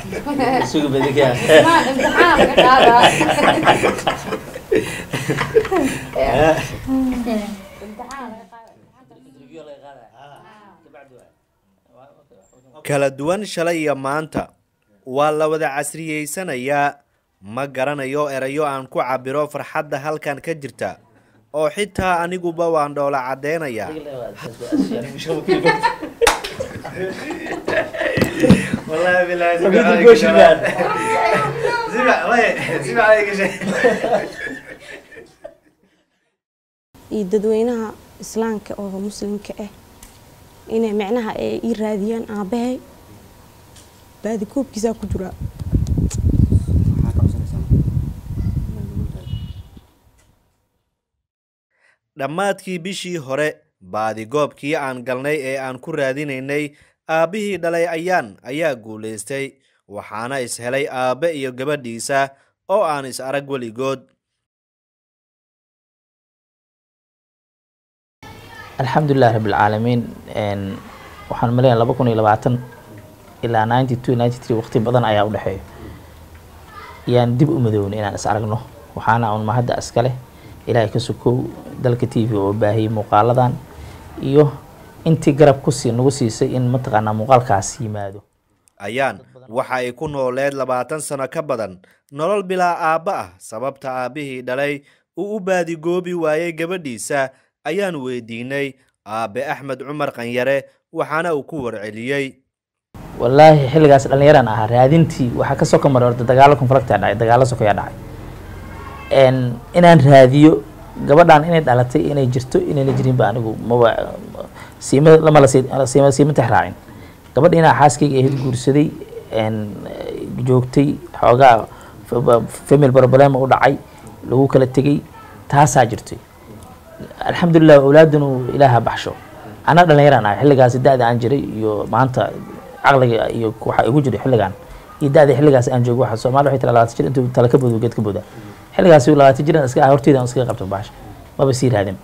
isugu badigaa Ma imtixaan laga qaadaa. Imtixaan laga qaadaa. kala duwan shalay iyo maanta waa la wada casriyeysanayaa ma garanayo erayo aan ku cabiro farxadda halkan ka jirta oo xitaa aniguba waan dhoola caddeynaya iyo dadweynaha islaamka oo muslimka ah inay micnaha ay ii raadiyaan aabahay baadi koobkiisaa ku jira dhammaadkii bishii hore baadigoobkii aan galnay ee aan ku raadinaynay aabbihii dhalay ayaan ayaa guulaystay waxaana is helay aabbe iyo gabadhiisa oo aan is arag weligood alxamdulilah rabilcaalamiin waxaan maleeyahay laba kun iyo labaatan ilaa ninety two ninety three waqti badan ayaa u dhexeeya yaan dib u madownay inaan is aragno waxaana un mahadda iskale ilaahay ka sokow dalka t v oo baahiyey muuqaaladan iyo intii garab kusii nagu siisay in mataqaanaa muuqaalkaas yimaado ayaan waxa ay ku nooleed labaatan sano ka badan nolol bilaa aabba ah sababta aabbihii dhalay uu u baadigoobi waayey gabadhiisa ayaan weydiinay aabbe axmed cumar qanyare waxaana uu ku warceliyey wallaahi xilligaas dhallinyaraan ahaa raadintii waxaa kasoo ka maray horta dagaalo conflicta dhacay dagaalo sokoyaa dhacay n inaan raadiyo gabadhan inay dhalatay inay jirto inayna jirinba anigu maba siima lama la siima siima tex raacin gabadha inaa xaaskayga ahayd guursaday n joogtay xoogaa famil problema u dhacay lagu kala tegay taasaa jirtay alxamdulilah awlaadunu ilaaha baxsho anaa dhallinyaraan ahay xilligaasi da-da aan jiray iyo maanta caqliga iyo waxa igu jiray xilligan iyo da-da xilligaas aan joogo waxa soomaali waxay tira labaatan jir intuu tala ka bodo geed ka boda xilligaasi labaatan jiran iska ah horteyda aan iskaga qabto baasha maba sii raadin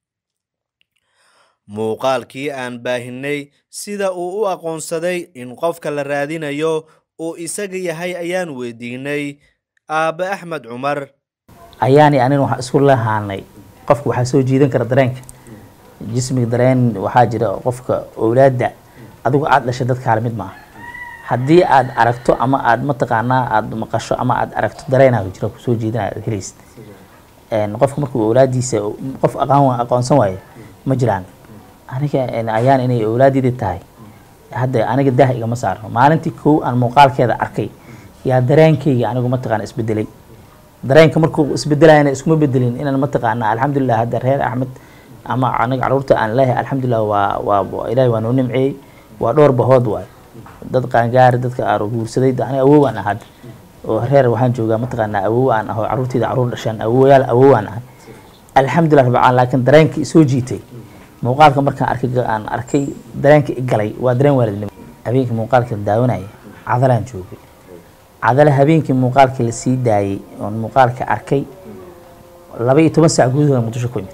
muuqaalkii aan baahinay sida uu u aqoonsaday in qofka la raadinayo uu isaga yahay ayaan weydiinay aabbe axmed cumar ayaani anin waxaa isku lahaanay qofka waxaa soo jiidan kara dareenka jismiga dareen waxaa jira qofka owlaadda adigu aada dhashay dadkaale mid maaha haddii aad aragto ama aad mataqaanaa aada maqasho ama aad aragto dareenaaga jira kusoo jiidanaya aad helaysid qofka markuu owlaadiisa qof aqaan aqoonsan waayo ma jiraan aniga ayaan inay owlaadidi tahay hadda aniga daah igama saarno maalintii kow aan muuqaalkeeda arkay yaa dareenkayga anigu mataqaana isbedelay dareenka markuu isbedelayana iskuma bedelin inaan mataqaana alxamdulilah hadda reer axmed ama aniga caruurta aan leeyahay alxamdulilah waa waa ilaahay waa noo nimceeyey waa dhowr bahood waay dad qaangaari dadka aar guursaday aniga awow aan ahad oo reer waxaan joogaa mataqaanaa awow aan aho caruurteyda caruur dhasheen awowayaal awow aan ahay alxamdulilah rabbil caalamiin laakiin dareenka isoo jiitay muuqaalka markaan arkay aan arkay dareenka igalay waa dareen waalidnimo habeenkii muuqaalka la daawanaya cadalaan joogay cadale habeenkii muuqaalka la sii daayey oon muuqaalka arkay laba iyo toban saac gudahood muqdisho ku imid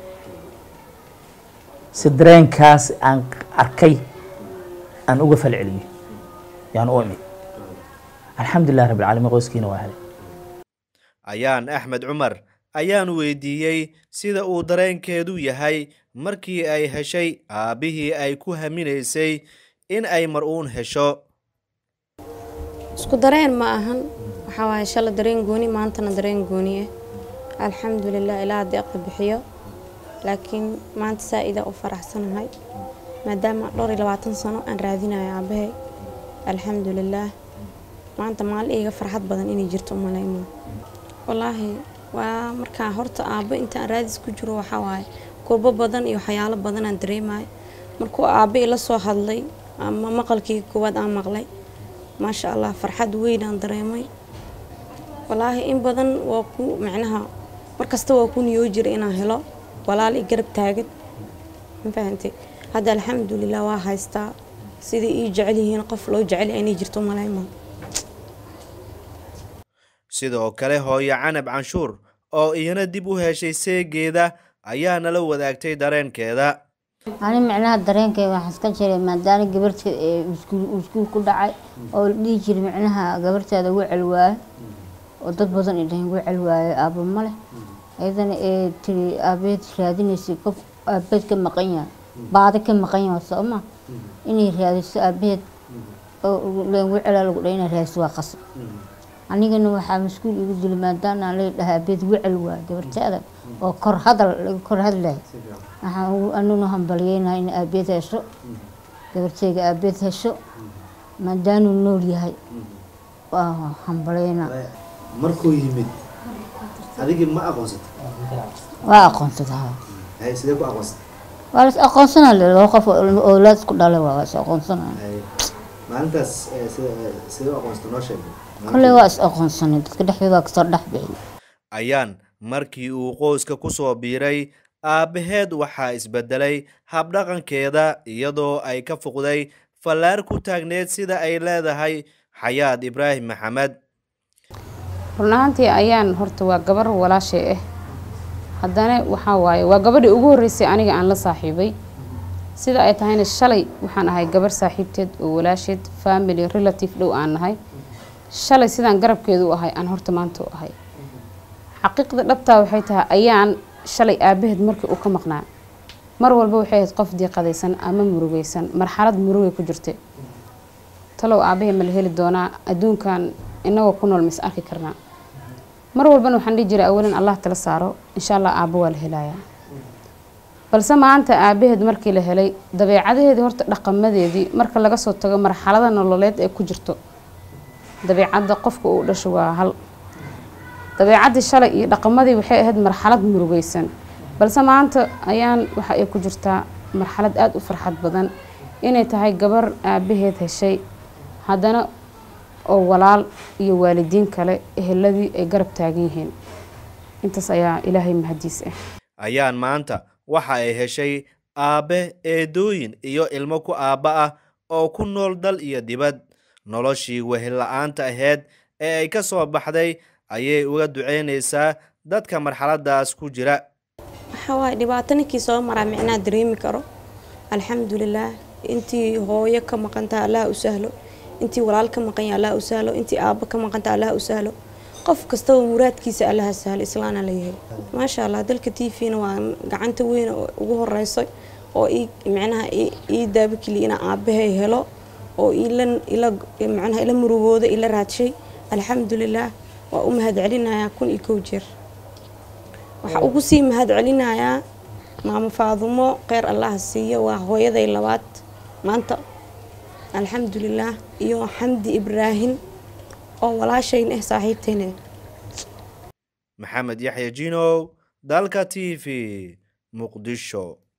si dareenkaas aan arkay aan uga falceliyo yaan u imid alxamdulilah rabbil caalamiin qoyskiina waa helay ayaan axmed cumar ayaan weydiiyey sida uu dareenkeedu yahay markii ay heshay aabbihii ay ku haminaysay in ay mar uun hesho isku dareen ma ahan waxaa waaye shala dareen gooni maantana dareen gooni ah alxamdulilah ilaa deeqda bixiyo laakiin maanta saa-ida u faraxsanahay maadaama dhowr iyo labaatan sano aan raadinayo aabahay alxamdulilaah maanta maalin iiga farxad badan inay jirto umalaymo wallaahi waa markaa horta aabbo intaan raadis ku jiro waxaa waaye kurbo badan iyo waxyaalo badan aan dareemayo markuu aabbo ila soo hadlay ama maqalkii koowaad aan maqlay maasha allah farxad weyn aan dareemay wallaahi in badan waa ku micnaha markasta waa ku niyoo jira inaan helo walaal i garab taagan ma fahantay hadda alxamdulilah waa haystaa sidai ii jecel yihiin qof loo jecel inay jirto malayma sidoo kale hooyo canab canshuur oo iyana dib u heshay seegeeda ayaa nala wadaagtay dareenkeeda ani micnaha dareenkayga waxaan iska jiray maadaana gabarta iskuul ku dhacay oo la dhihi jiray micnaha gabartaada wecel waayo oo dad badan ay dhaheen wecel waayo aabo ma leh ayadana ee tiri aabeed raadinaysay qof aabeed ka maqan yahay baadi ka maqan yahay soo ma inay raadiso aabeed oo leen wecelaa lagu dhahay inay raadiso waa qasab anigana waxaa maskuul igu dilay maadaana aan leedhahay aabeed wecel waayo gabartaada oo kor hadal laga kor hadlay waxaan anuna hambalyeynaa in aabeed hesho gabarteyga aabeed hesho maadaanuu nool yahay waa hambalyeynaa markuu yimid adigii ma aqoonsata waa aqoonsadaa hay sidee ku aqoonsata waa las aqoonsanaa le laba qof oo oolaad isku dhalay waa waa is aqoonsanaa hay maalintaas eh, sida- sidee u aqoonsata noo sheeg kolley waa is aqoonsanay dadka dhexdooda waa kasoo dhex bixi ayaan markii uu qoyska ku soo biiray aabbaheed waxaa isbedelay habdhaqankeeda iyadoo ay ka fuqday fallaar ku taagneed sida ay leedahay xayaad ibraahim maxamed run ahaantii ayaan horta waa gabar walaashay ah haddana waxaa waaye waa gabadhii ugu horreysay aniga aan la saaxiibay sida ay tahayna shalay waxaan ahay gabar saaxiibteed oo walaasheed family relative dhow aan nahay shalay sidaan garabkeedu u ahay aan horta maanta u ahay xaqiiqda dhabtaa waxay tahay ayaan shalay aabaheed markii uu ka maqnaa mar walba waxay ahayd qof diiqadaysan ama murugaysan marxalad murugay ku jirtay talow aabahee ma la heli doonaa adduunkan inagoo ku nool mis arki karnaa mar walbana waxaan dhihi jiray awalan allah tala saaro insha allah aabbo waa la helayaa balse maanta aabaheed markii la helay dabeecadaheedii horta dhaqamadeedii marka laga soo tago marxalada nololeed ee ku jirto dabeecadda qofka uu dhasho waa hal dabeecaddii shalay iyo dhaqamadii waxay ahayd marxalad murugaysan balse maanta ayaan waxa ay ku jirtaa marxalad aada u farxad badan inay tahay gabar aabaheed heshay haddana oo walaal iyo waalidiin kale eheladii ay garab taagan yihiin intaas ayaa ilaahay mahadiis ah ayaan maanta waxa ay heshay aabbe eedooyin iyo ilmo ku aabba ah oo ku nool dal iyo dibad noloshii wehel la-aanta ahayd ee ay ka soo baxday ayay uga duceynaysaa dadka marxaladaas ku jira waxaa waaye dhibaato ninkii soo maraa micnaa dareemi karo alxamdulilaah intii hooyo ka maqantaha allah u sahlo intii walaal ka maqanya allah u sahlo intii aabbo ka maqanta allah u sahlo qof kastaba muraadkiisa allaha sahlo islaana leeyahay maasha allah dalka t v-na waa gacanta weyn oo ugu horeysay oo ii micnaha ii- ii daabakeliya inaa aabbahay helo oo ila ila micnaha ila murugooda ila raadshay alxamdulilaah waa u mahadcelinayaa kun iyo kow jeer waxaa ugu sii mahadcelinayaa maamo faadumo kheyr allaha siiyo waa hooyaday labaad maanta alxamdulilaah iyo xamdi ibraahim oo walaashayn ah saaxiibtayna maxamed yaxya jinow dalka t v muqdisho